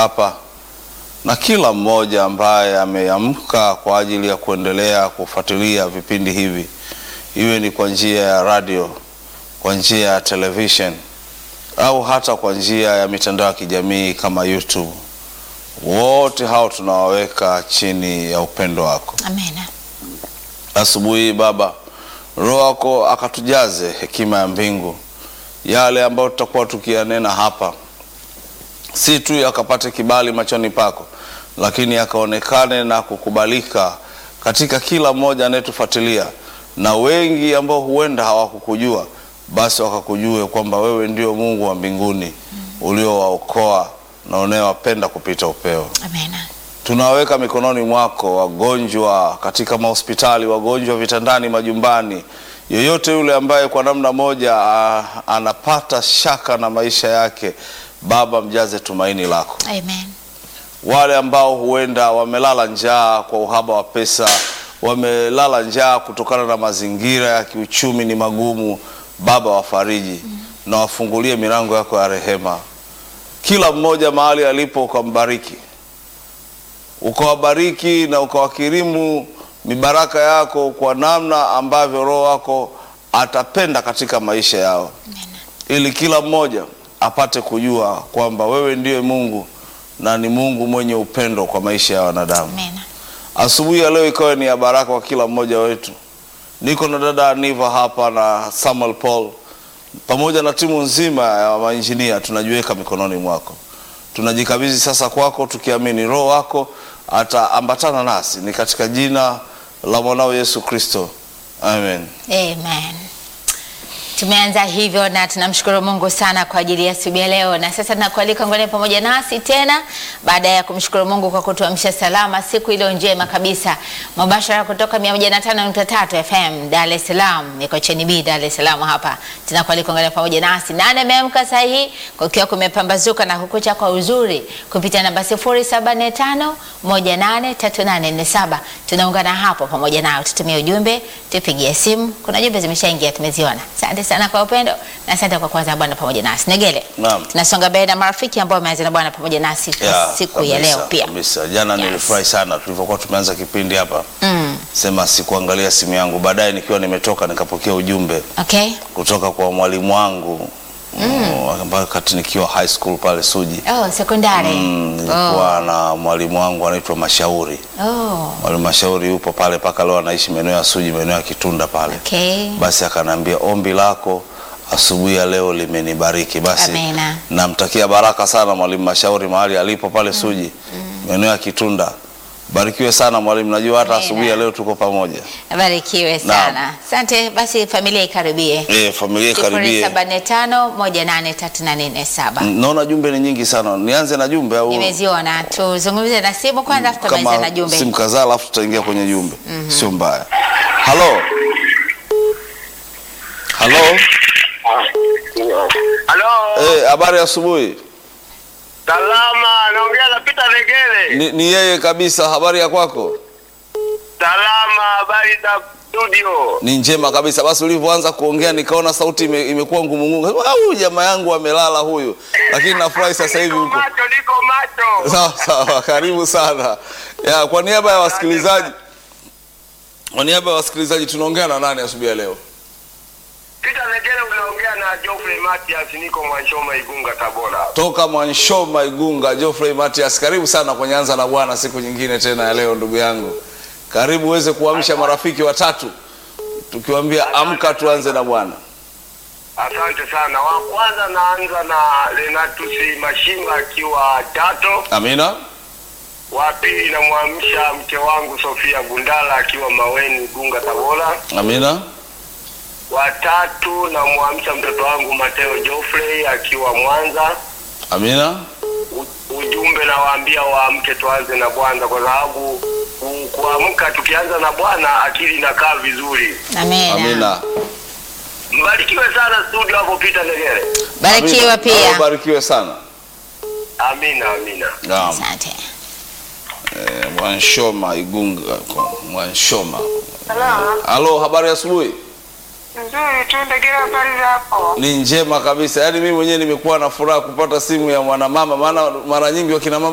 hapa na kila mmoja ambaye ameamka kwa ajili ya kuendelea kufuatilia vipindi hivi, iwe ni kwa njia ya radio, kwa njia ya television au hata kwa njia ya mitandao ya kijamii kama YouTube. Wote hao tunawaweka chini ya upendo wako. Amina. Asubuhi hii Baba, Roho wako akatujaze hekima ya mbingu, yale ambayo tutakuwa tukiyanena hapa, si tu yakapate kibali machoni pako, lakini yakaonekane na kukubalika katika kila mmoja anayetufuatilia, na wengi ambao huenda hawakukujua basi wakakujue kwamba wewe ndio Mungu wa mbinguni uliowaokoa na unayewapenda kupita upeo. Amina. Tunaweka mikononi mwako wagonjwa katika mahospitali, wagonjwa vitandani, majumbani, yeyote yule ambaye kwa namna moja a, anapata shaka na maisha yake, Baba mjaze tumaini lako. Amen. Wale ambao huenda wamelala njaa kwa uhaba wa pesa, wamelala njaa kutokana na mazingira ya kiuchumi ni magumu, Baba wafariji na wafungulie milango yako ya rehema, kila mmoja mahali alipo ukambariki ukawabariki na ukawakirimu mibaraka yako kwa namna ambavyo Roho wako atapenda katika maisha yao, ili kila mmoja apate kujua kwamba wewe ndiye Mungu na ni Mungu mwenye upendo kwa maisha ya wanadamu. Amina. Asubuhi ya leo ikawe ni ya baraka kwa kila mmoja wetu. Niko na dada Aniva hapa na Samuel Paul pamoja na timu nzima ya mainjinia, tunajiweka mikononi mwako, tunajikabidhi sasa kwako, tukiamini Roho wako ataambatana nasi, ni katika jina la mwanao Yesu Kristo, amen. Amen. Tumeanza hivyo na tunamshukuru Mungu sana kwa ajili ya asubuhi ya leo, na sasa tunakualika ngone pamoja nasi tena baada ya kumshukuru Mungu kwa kutuamsha salama siku iliyo njema kabisa, mubashara kutoka 105.3 FM Dar es Salaam, niko cheni B Dar es Salaam hapa. Tunakualika ngone pamoja nasi nane ameamka saa hii kukiwa kumepambazuka na kukucha kwa uzuri kupitia namba 0745 183847 tunaungana hapo pamoja nao, tutumie ujumbe, tupigie simu. Kuna jumbe zimeshaingia tumeziona. Asante sana kwa upendo na asante kwa kwanza Bwana pamoja nasi. Negele, Naam. tunasonga mbele na marafiki ambao wameanza na Bwana pamoja nasi kwa Ya, siku ya kabisa, leo pia. kabisa. Jana Yes. nilifurahi sana tulivyokuwa tumeanza kipindi hapa, Mm. sema sikuangalia simu yangu, baadaye nikiwa nimetoka nikapokea ujumbe Okay. kutoka kwa mwalimu wangu mm. ambayo kati nikiwa high school pale Suji Oh, sekondari. mm, nilikuwa na mwalimu wangu anaitwa Mashauri. Oh. Mwalimu Mashauri yupo pale mpaka leo, anaishi maeneo ya Suji, maeneo ya Kitunda pale. Okay. Basi akaniambia ombi lako asubuhi ya leo limenibariki. Basi Amina. namtakia baraka sana mwalimu Mashauri mahali alipo pale Suji, maeneo ya Kitunda. Barikiwe sana mwalimu, najua hata Amina. asubuhi ya leo tuko pamoja. Barikiwe sana. Asante. Basi familia ikaribie. E, familia karibie. 0745183847. Naona jumbe ni nyingi sana, nianze na jumbe au Nimeziona. Tuzungumze na simu kwanza afu tumalize na kama jumbe. simu kadhaa, alafu tutaingia kwenye jumbe, sio mbaya. Halo, halo, Halo, eh, habari ya asubuhi. salama. Naongea na Peter Negele. Ni, ni yeye kabisa. Habari ya kwako? Salama, habari za studio? Ni njema kabisa. Basi ulivyoanza kuongea nikaona sauti ime, imekuwa ngumungungu. Sema, "Ah, Huyu jamaa yangu amelala huyu, lakini nafurahi sasa hivi Niko huko. macho, niko macho. Sawa sawa, karibu sana ya, kwa niaba ya wasikilizaji, kwa niaba ya wasikilizaji tunaongea na nani asubuhi ya leo? Peter Negele, unaongea na Geoffrey Matias, niko Mwanshoma, Igunga, Tabora. Toka Mwanshoma Igunga, Geoffrey Matias, karibu sana kwenye Anza na Bwana siku nyingine tena ya leo, ndugu yangu, karibu uweze kuamsha marafiki watatu, tukiwaambia amka, tuanze na Bwana. Asante sana. Wa kwanza naanza na Renatus Mashimba akiwa Tato. Amina, Wa pili namwamsha mke wangu Sofia Gundala akiwa Maweni, Igunga, Tabora. amina, Watatu namwamsha mtoto wangu Mateo Geoffrey akiwa Mwanza. amina, U- ujumbe nawaambia waamke tuanze na Bwana kwa sababu ku- kuamka tukianza na Bwana akili inakaa vizuri. Amina. amina. Mbarikiwe sana studio hapo Peter Negere. Barikiwa Amina. pia. Barikiwe sana. Amina, amina. Naam. Asante. Eh, Mwanshoma Igunga, Mwanshoma. Halo, Halo, habari ya asubuhi? nzuri tu Ndegele, habari zako? Ni njema kabisa. Yaani mimi mwenyewe nimekuwa na furaha kupata simu ya mwanamama, maana mara nyingi wakina mama